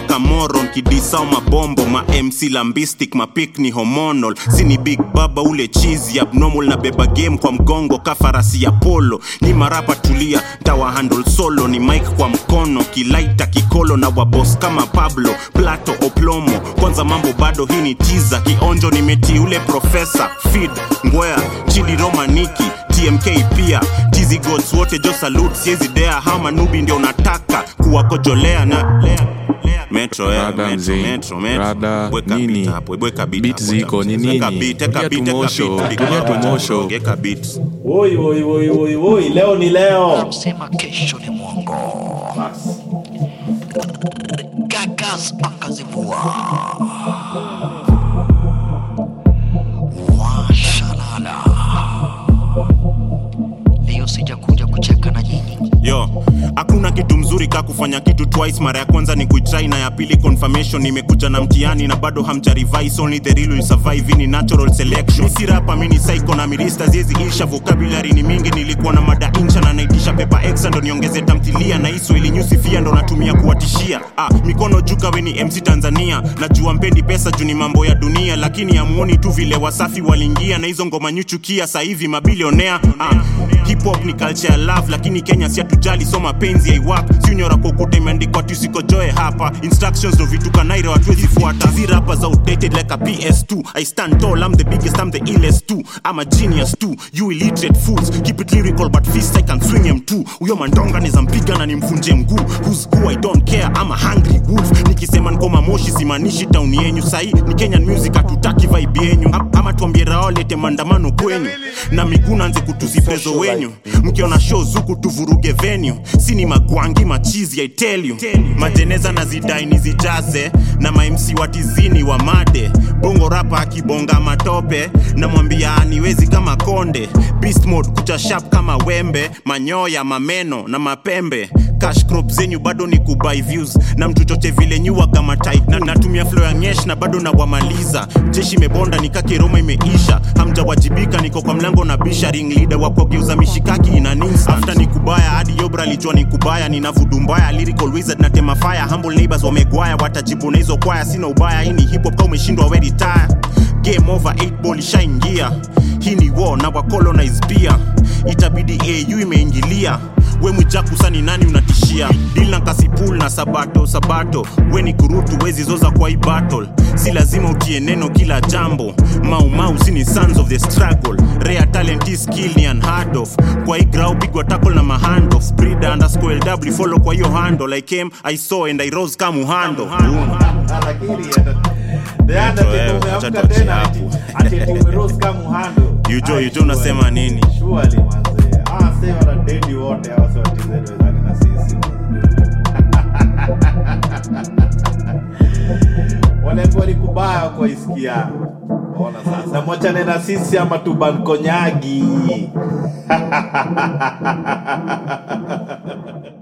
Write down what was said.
mpaka moron kidisao mabombo ma mc lambistic mapik ni hormonal sini big baba ule chizi abnormal na beba game kwa mgongo kafarasi ya polo ni marapa tulia ntawa handle solo ni mike kwa mkono kilaita kikolo na wabos kama pablo plato oplomo kwanza mambo bado hii ni tiza kionjo nimeti ule profesa fid ngwea chidi romaniki tmk pia tizi gods wote jo salute siezi dea hama nubi ndio nataka kuwakojolea na Metro, eh, Rada metro, mzee. metro, metro. Rada Weka nini? beat hapo, weka beat Beat hapo, ziko, ni weka nini? beat, weka Ongea beat, weka tumosho, beat, ongea weka tumosho. beat, weka beat. Woi, woi, woi, woi, woi, leo ni leo. Sema kesho ni mwongo. Gagas akazivua. Washalala. Leo sijakuja kucheka na nyinyi. yo hakuna kitu mzuri ka kufanya kitu twice mara ya kwanza ni kuitrai na ya pili confirmation nimekuja na mtihani na bado hamja revise only the real will survive ni natural selection mi si rapa mi ni psycho na mirista ziezi isha vocabulary ni mingi nilikuwa na mada incha na naitisha pepa exa ndo niongeze tamthilia na iso ili nyusifia ndo natumia kuwatishia ah, mikono juu kawe ni mc tanzania najua mpendi pesa juu ni mambo ya dunia lakini amuoni tu vile wasafi waliingia na hizo ngoma nyuchukia sahivi mabilionea ah, hip hop ni culture ya love lakini kenya si hatujali so mapenzi aiwap siunyora kokuta imeandikwa tusikojoe hapa instructions ndo vitu kanaire watuwezi fuata zirapa za outdated like a ps2 i stand tall i'm the biggest i'm the illest too i'm a genius too you illiterate fools keep it lyrical but fist i can swing him too huyo mandonga niza mpiga na nimvunje mguu who's who i don't care i'm a hungry wolf nikisema nkoma moshi simanishi tauni yenyu sahi ni kenyan music hatutaki vibe yenyu Am- ama tuambie rao lete maandamano kwenyu na miguu nanze kutuziprezo wenyu mkiona show zuku tuvuruge venue sini magwangi machizi i tell you majeneza na zidai nizijaze na mamc watizini wa made bongo rapa akibonga matope namwambia aniwezi kama konde beast mode kucha sharp kama wembe manyoya mameno na mapembe cash crop zenyu bado ni kubai views na mtuchoche vile nyuwa kama type na natumia flow ya nyesh na bado nawamaliza jeshi imebonda nikakiroma imeisha hamjawajibika niko kwa mlango na bisha ring leader wa kugeuza mishikaki ina nins after ni kubaya hadi yobra alijua ni kubaya nina vudu mbaya lyrical wizard na tema fire humble neighbors wamegwaya watajibu na hizo kwaya sina ubaya hii ni hip hop kama umeshindwa we retire game over 8 ball ishaingia hii ni war na wa colonize pia itabidi au imeingilia we mwijakusa ni nani unatishia dil na kasipul na sabato sabato we ni kurutu wezi zoza kwa hii battle si lazima utie neno kila jambo maumau si ni sons of the struggle rare talent is skill ni unheard of kwa hii grau pigwa tackle na mahand of breeder underscore lw follow kwa hiyo handle i came i saw and i rose kama uhando Lakini the Undertaker wewe, acha umeamka tuachie tena hapo. ati ati umerose kama muhando. Yujo, Ah, Yujo unasema surely. nini? Surely manze. Ah, sasa wana dedi wote hawa sio TZ wezani na sisi. Wanaambiwa ni kubaya kwa isikia. Ona sasa mwachane na sisi ama tuban konyagi.